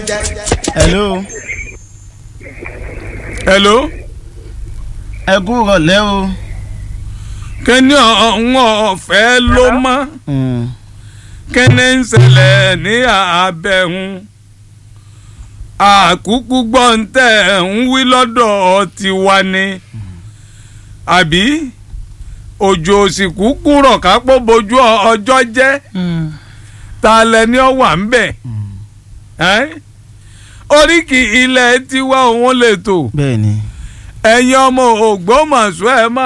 hello hello ẹ kú rọ̀lẹ́ o. kíni ọ̀hún ọ̀fẹ́ ló mọ́ Mm. kíni ń ṣẹlẹ̀ ní abẹ́hùn àkúkú gbọ́ǹtẹ̀ ń wí lọ́dọ̀ tiwa ni àbí òjò òsìkú kúrọ̀ kápó bojú ọjọ́ jẹ́ ta lẹni ọ wà ń bẹ̀ ẹ́ oríkì ilẹ̀ tiwa òun lè tò bẹ́ẹ̀ ni. ẹ̀yin ọmọ Ògbómọ̀ṣọ́ ẹ̀ máa.